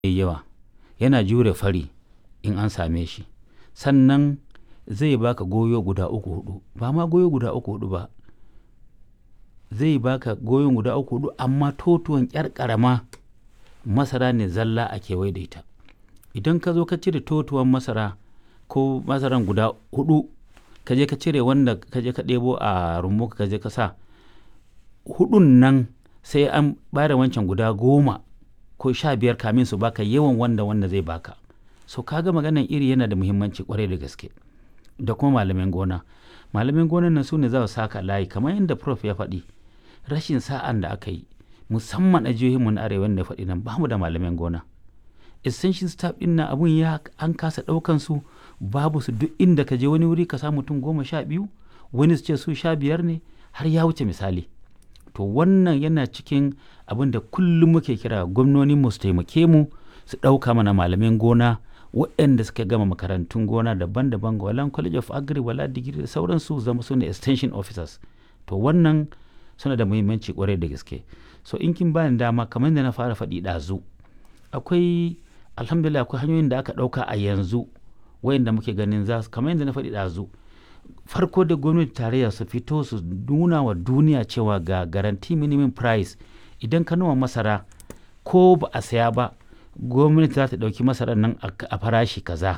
yayi yawa yana jure fari in an same shi sannan zai baka goyo guda uku hudu ba ma goyo guda uku hudu ba zai baka goyon guda uku hudu amma totuwan yar karama masara ne zalla a kewaye da ita idan ka zo ka cire totuwan masara ko masaran guda hudu ka je ka cire wanda ka je ka ɗebo a rumbu ka je ka sa hudun nan sai an bada wancan guda goma ko sha biyar kamin su baka yawan wanda wanda zai baka so kaga maganan iri yana da muhimmanci kwarai da gaske da kuma malamin gona malamin gonan nan su ne za su saka layi kamar yadda prof ya faɗi rashin sa'an da aka yi musamman a jihohinmu na arewa da faɗi nan ba mu da malamin gona extension staff din nan abun ya an kasa ɗaukan su babu su duk inda ka je wani wuri ka samu mutum goma sha biyu wani su ce su sha biyar ne har ya wuce misali to wannan yana cikin abin da kullum muke kira gwamnoni mu su taimake mu su ɗauka mana malamin gona waɗanda suka gama makarantun gona daban-daban wala college of agri wala digiri da sauransu zama su ne extension officers to wannan suna da muhimmanci kwarai da gaske so in kin bani dama kamar da na fara faɗi ɗazu akwai alhamdulillah akwai hanyoyin da aka ɗauka a yanzu wayanda muke ganin za su kamar yadda na faɗi ɗazu farko da gwamnati tarayya su fito su nuna wa duniya cewa ga garanti minimum price idan ka noma masara ko ba a saya ba gwamnati za ta ɗauki masarar nan a farashi kaza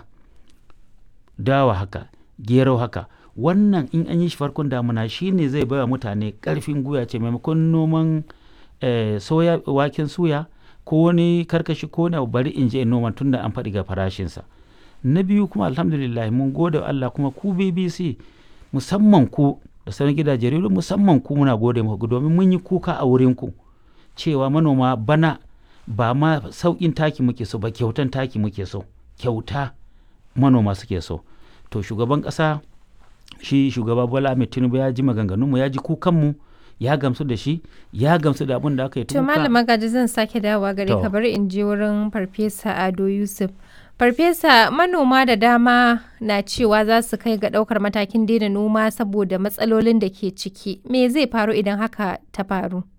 dawa haka gero haka wannan in an yi shi farkon damuna shine zai baiwa mutane ƙarfin guya ce maimakon noman soya waken suya ko wani karkashi ko wani bari in je in noma tun da an faɗi ga farashinsa na biyu kuma alhamdulillah mun gode wa Allah kuma ku BBC musamman ku da sauran gidajen rediyo musamman ku muna gode muku domin mun yi kuka a wurin ku cewa manoma bana ba ma sauƙin taki muke so ba kyautan taki muke so kyauta manoma suke so to shugaban ƙasa shi shugaba Bola Ahmed Tinubu ya ji maganganunmu ya ji kukanmu ya gamsu da shi ya gamsu da abin da aka yi to malama gaji zan sake dawowa gare ka bari in je wurin farfesa Ado Yusuf Farfesa manoma da dama na cewa za su kai ga ɗaukar matakin daina noma saboda matsalolin da ke ciki. Me zai faru idan haka ta faru?